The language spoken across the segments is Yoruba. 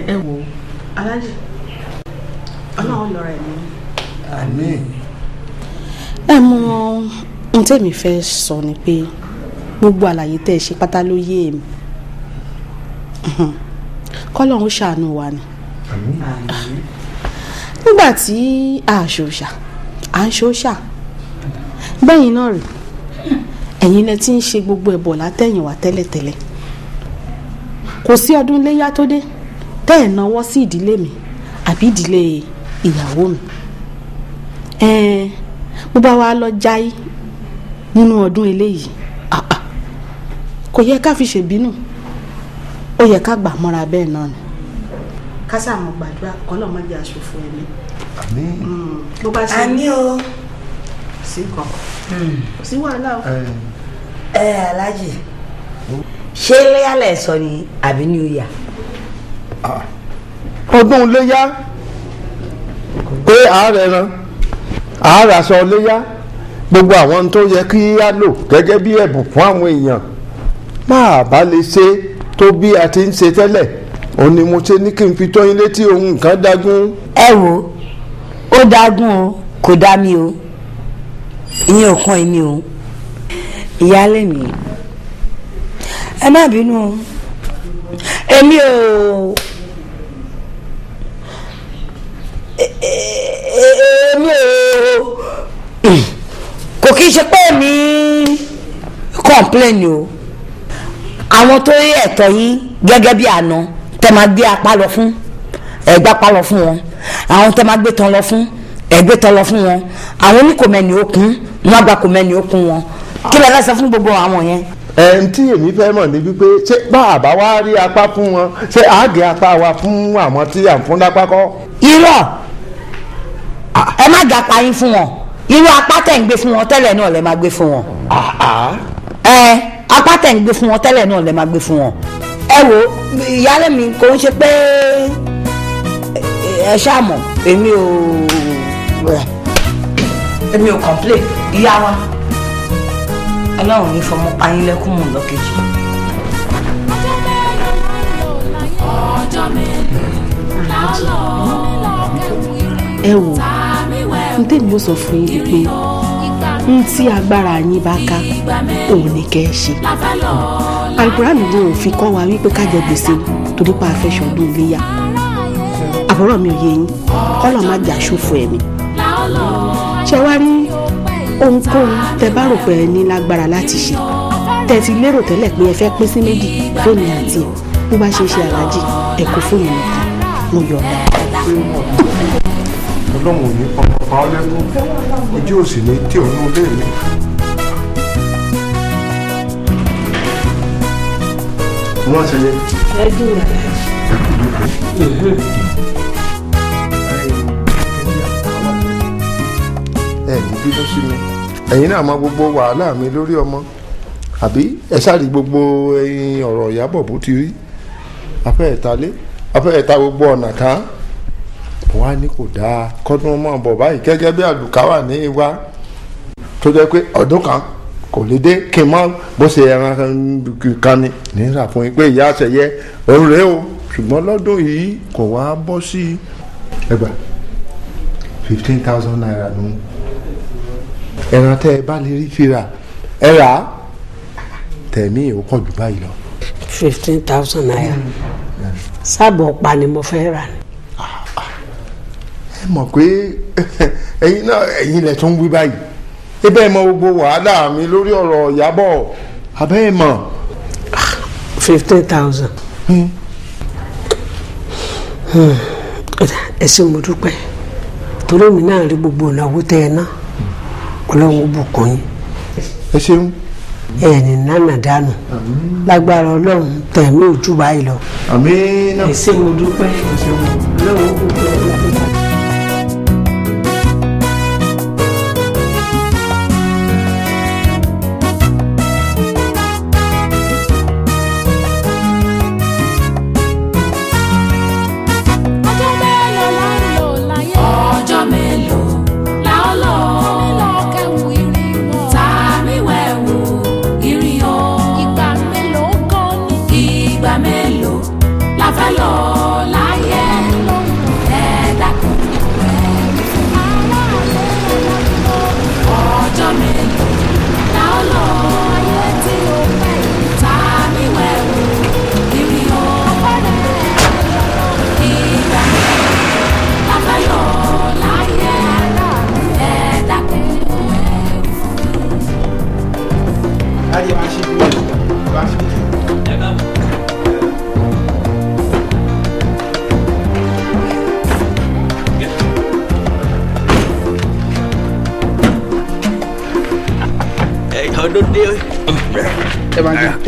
ẹ wò ó alájì ọlọ́run lọ́ra ẹ̀mí. àmín. ẹ mọ ohun tẹ́mi fẹ́ sọ ni pé gbogbo àlàyé tẹ́ ẹ ṣe pátá ló yé mi kọ́lọ́run ṣàánú wa ni nígbà tí a ṣòṣà à ń ṣòṣà bẹ́yìn náà rè ẹ̀yin lẹ ti ń ṣe gbogbo ẹ̀bọ̀ látẹ̀yìnwá tẹ́lẹ̀tẹ́lẹ̀ kò sí ọdún iléyá tó dé tẹ́ ẹ̀ náwó sí ìdílé mi àbí ìdílé ìyàwó mi ẹ̀ẹ́n bó bá wa lọ jáì nínú ọdún eléyìí ah ah, kò yẹ ká fi ṣèbínú ó yẹ ká gbà mọ́ra bẹ́ẹ̀ náà ni ká sàmọ̀ gbàdúrà kọ́lọ́mọdé aṣòfò ẹ̀mí àmín. bó bá ṣe àmì o sí kan kò sí wàhálà o. ẹ ẹ alájì ṣé léyàlẹ̀ sọ ni àbí ní oyà ọdún léyá pé ààrẹ ran ààrẹ aṣọ léyá gbogbo àwọn tó yẹ kí á lò gẹ́gẹ́ bí ẹ̀bùn fún àwọn èèyàn máa bá lè ṣe tó bí a ti ń ṣe tẹ́lẹ̀ òun ni mo ṣe ní kí n fi tó yín létí ohun nǹkan dágún. ẹ wo ó dágún o kò dá mi o ìyẹn ò kàn èmi o ìyáálé mi ẹ má bínú o èmi ò èmi ò kò kí n ṣe pé mi kọ́ńpléènì o àwọn tó rí ẹ̀tọ́ yín gẹ́gẹ́ bí àná tẹ́ máa gbé apá lọ fún ẹ̀gbá apá lọ fún wọn àwọn tẹ́ máa gbé tán lọ fún ẹ̀gbé tán lọ fún wọn àwọn oníkòmẹ́ni okùn wọn gba kòmẹ́ni okùn wọn kí lè lọ́sẹ̀ fún gbogbo àwọn yẹn. ẹ n tí èmi fẹ́ mọ̀ ní wípé ṣé bá a bá wá rí apá fún wọn ṣé àágé apá wa fún àwọn tí à ń fún lápá kọ́. irọ́ ẹ má ga apá yín fún wọn irú apá tẹ̀ ń gbé fún wọn tẹ́lẹ̀ náà lẹ máa gbé fún wọn ẹ apá tẹ̀ ń gbé fún wọn tẹ́lẹ̀ náà lẹ máa gbé fún wọn. ẹ wo ìyáálé mi kò ń ṣe pé ẹ ṣàmọ̀ èmi ò èmi ò complain ìyá wa ọlọ́run ní fọmọ payín lẹ́kùn mọ̀ lọ́kejì. ọjọ́ mélòó ẹ wò n tèmi ó sọ fún yín pé n tí agbára yín bá ká òun ni kẹ́ ẹ ṣe alukurani ló ń fi kọ́ wa wípé ká jẹ gbèsè torí pa àfẹsọ̀ ọdún iléyà àbúrò mi ò yé yín kọ́lọ̀ má jà ṣòfò ẹ̀mí ṣe wá rí ohunkóhun tẹ bá rò pé ẹ ní lágbára láti ṣe tẹ ti lérò tẹ́lẹ̀ pé ẹ fẹ́ pín sí méjì fóònù àti ẹ bó bá ṣe ṣe aláàjì ẹ kó fóònù nìkan mo yọ̀ ọ́. ọlọ́run ò ní ọmọ pa ọ́ lẹ́kún ojú ò sì ní tí òun lé mi. wọ́n ṣe yẹ. ẹ ní bínú sí mi ẹ̀yin náà mọ gbogbo wàhálà mi lórí ọmọ àbí ẹ ṣáàrí gbogbo ẹyin ọ̀rọ̀ ìyàbọ̀ bó ti rí afẹ́ ẹ̀ta lé afẹ́ ẹ̀ta gbogbo ọ̀nà ká wọ́n á ní kò dáa kọ́dún mọ́ bọ̀ báyìí gẹ́gẹ́ bí àlùkáwà ní wa tó jẹ́ pé ọdún kan kò lè dé kí n mọ́ bó ṣe ẹran kan ni nígbà fún yín pé ìyá àṣẹyẹ òun rèé o ṣùgbọ́n lọ́dún yìí kò wá bọ́ sí ẹgbàá fifteen thousand naira ló ń ẹran tẹ́ ẹ bá lè rí fira ẹ rà á tẹ̀mí ò pọ̀ jù báyìí lọ. fifteen thousand naira sáàbọ̀ ọ̀pá ni mo fẹ́ rà ní. ẹ mọ̀ pé ẹ̀yin náà ẹ̀yin lẹ̀ tún wí báyìí ebe ẹ mọ gbogbo wàhálà mi lórí ọ̀rọ̀ ìyàbọ̀ abẹ́ ẹ mọ̀. fifteen thousand. ẹ ṣé mo dúpẹ́ torí mi náà rí gbogbo ìnáwó tẹ ẹ ná ọlọ́run ó bùkún yín ẹ ṣeun. ẹ ní nánà dànù lágbára ọlọ́run tẹ̀mí ojú báyìí lọ. àmín náà. ẹ ṣé mo dúpẹ́ ọlọ́run ó bùkún yín. ọjọ́ mélòó la ń lò láyé. ọjọ́ mélòó la ó lò. mílò kẹwù irin wọ̀. tàbí wẹ̀wù irin o. ìgbà mélòó gan ni. ìgbà mélòó la fẹ́ lò láyé. ọdún dé ẹ máa jẹ.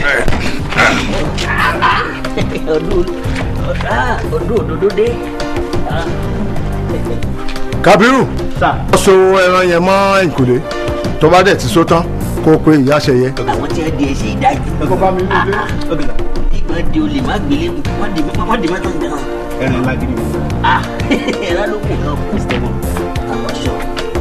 ọdún ọdún òdodo dé. Kabiru sà wọ́n so ẹran yẹn mọ́ ìkùlé tó bá dẹ̀ ti so tán kó o pe ìyá ṣẹyẹ. àwọn tí wọ́n di ẹsẹ̀ ìdájú. kó bá mi lóde. ìgbà di olè má gbélé mu wọ́n di wọ́n di mọ́tò ń bẹ̀rẹ̀. ẹran lágídí mi. ah ẹ̀rọ ló kù náà kù sí wọn. àwọn sọ.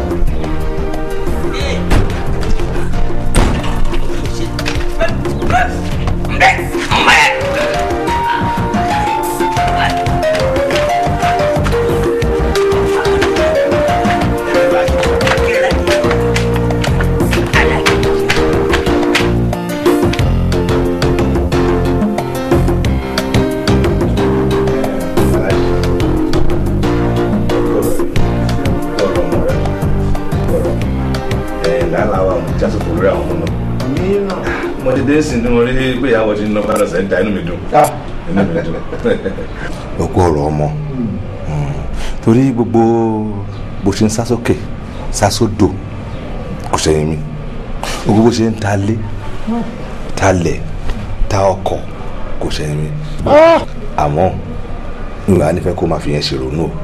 lálàá jásòkò lórí àwọn ọmọ náà mo ti dé sí ní mo rí pé ìyàwó ti ń ná padà sẹ́ńtà inú mi dùn inú mi dùn. òkú ọ̀rọ̀ ọmọ torí gbogbo bó ṣe ń sá sókè sá sódò kò sẹ́yìn mi gbogbo bó ṣe ń ta lé ta lẹ̀ ta ọkọ̀ kò sẹ́yìn mi àmọ́ ìwà nífẹ̀ẹ́ kó máa fi yẹn ṣèrònú o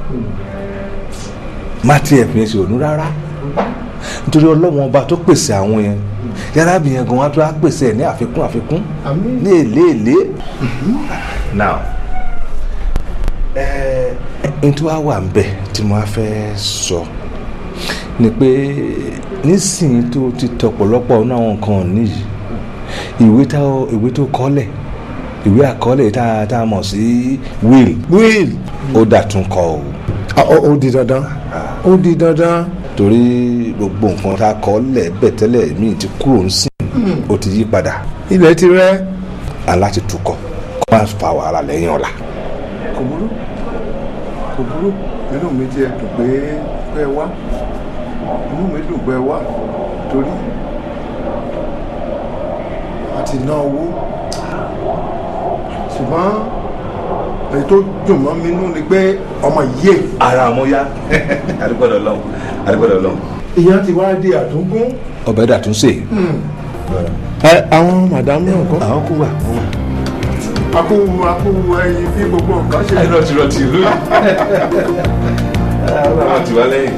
má tiẹ̀ fi yẹn ṣèrònú rárá nítorí ọlọ́wọ́n ọba tó pèsè àwọn yẹn yàrá bìyẹn gan wá tó á pèsè ẹ̀ ní àfikún àfikún ní èlé èlé now ẹ̀ẹ́n tí wàá wà ń bẹ̀ tí mo á fẹ́ sọ ni pé nísìnyí tó ti tọ̀pọ̀lọpọ̀ ní àwọn nǹkan níyì ìwé tó ìwé tó kọ́lẹ̀ ìwé àkọọ́lẹ̀ tá a tá a mọ̀ sí will will ó dàtún kọ o ó di dandan ó di dandan. torí gbogbo nǹkan tá a kọ́ lẹ̀ bẹ̀ tẹ́lẹ̀ míì ti kúrò ń sìn ó ti yí padà ilẹ̀ ti rẹ́. aláti tukọ̀ kó má fa wàhálà lẹ́yìn ọ̀la. kò burú kò burú inú mi ti ẹ̀ dùn pé pé ẹ wá inú mi dùn pé ẹ wá torí a ti ná owó ṣùgbọ́n èyí tó dùn mọ́ mi nú ni pé ọmọ yé. ara mo yá adúgbòdò lọ́hùn adúgbòdò lọ́hùn. ìyá ti wá di àtúngún. ọbẹ̀ dàtún sè. ẹ àwọn màdámù náà kọ́. àwọn kú wà. akú akú ẹyin bí gbogbo nǹkan ṣe. ẹ lọ ti lọ ti ìlú yìí. àwọn ti wá lẹ́yìn.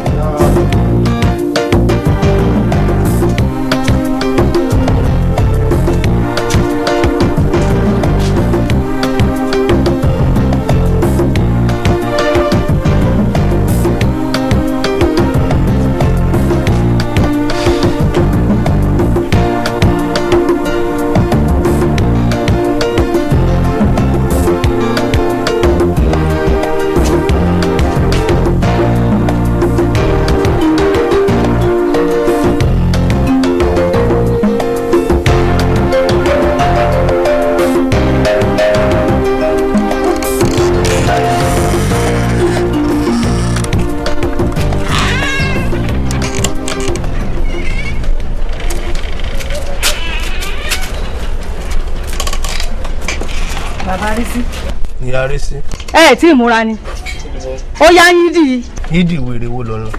bàbá rí sí. ìyá rí sí. ẹ ẹ tí ì múra ni ó yá yín dì í. yídì wèrè wo lọ́nà.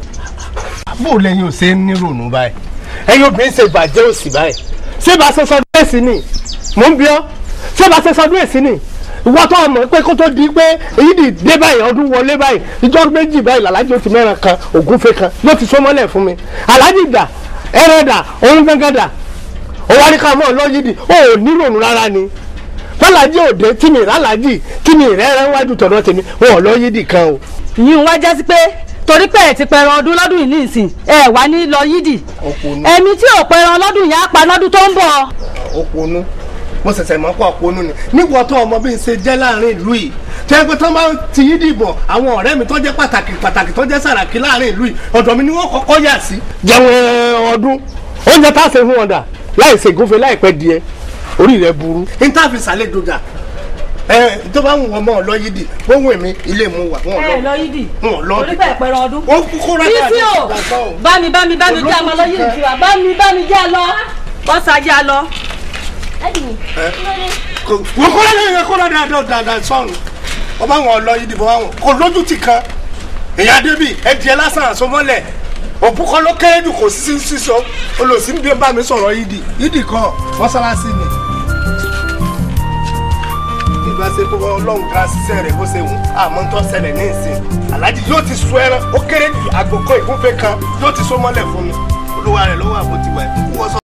bó lẹ́yìn ò ṣe ń nírònú báyìí ẹ̀yin obìnrin ṣe bàjẹ́ òsì báyìí ṣé bá ṣe sọdún èsì ni mò ń bí ọ́ ṣé bá ṣe sọdún èsì ni ìwọ tó mọ̀ pé kó tó di pé yídì dé báyìí ọdún wọlé báyìí ìjọ méjì báyìí làlájì ó ti mẹ́ran kan ògúnfe kan ló ti sọmọ́lẹ̀ fún mi alájì dà ẹrẹ dà òun gángan dà ó wá ní ká mọ́ ọ lọ́yídì ó ò nírònú rárá ni fọlájì òde tí mi rálàjì tí mi rẹ́rẹ́ wájú tọ̀dọ̀ tèmi wọn ò lọ́yídì kan o. ìyún wá jẹ́ sí pé torí pé ẹ̀ ti pẹran ọdún lọ́dún yìí nísìn ẹ wá ní lọ yídì ẹ̀mí tí ò pẹran lọ́dún yìí á pa lọ́dún tó ń bọ̀. òpònú mo ṣẹ̀ṣẹ̀ mọ́ pọ̀ òpònú ni nígbà tó ọmọ bí n ṣe jẹ́ láàrin ìlú yìí tẹ́ pé tó máa ti yí dìbò àwọn ọ̀rẹ́ mi tó jẹ́ pàtàkì pàtàkì tó jẹ́ sàràkí láàrin ìlú yìí ọ̀dọ̀ mi ni wọ́n kọ́kọ́ yà sí. jẹun ọdún oúnjẹ tá a ṣe fún wọn dà láì ṣe gúnfe láìpẹ́ díẹ̀ orí rẹ burú. níta fi ṣàlejò dà ẹ tó bá wù wọn mọ lọ yídì wọn èmi ilé mu wà wọn lọ ẹ lọ yídì wọn lọ torí pé ẹ pẹran ọdún. wọn kúkú rẹ bísí o bá mi bá mi bá mi jẹ́ àmọ́ lọ yídì tiwa bá mi bá mi jẹ́ lọ bọ́sà jẹ́ lọ. wọn kọ́ lẹ́yìn rẹ kó lọ dáadáa dáadáa sọ̀rùn wọn bá wọn lọ yídì bọ́ wọn kò lójú ti kan èyàn débi ẹdìẹ lásán àsomọ́lẹ̀ òkú kan ló kéré jù kò sí sísọ olùsí ń bí bá mi sọ̀rọ̀ yídì yídì kan mọ́sálásí ni. ìgbà ṣe tó ọlọ́run ká ṣiṣẹ́ rẹ̀ bó ṣe wù àmọ́ tó ṣẹlẹ̀ ní ìsìn aláàjì yóò ti sọ ẹran ó kéré jù àgbòkọ ìgúnfẹ́ kan yóò ti sọ mọ́lẹ̀ fún mi olúwa rẹ̀ lọ́wọ́ àbótiwà ìkúkú wọ́sọ.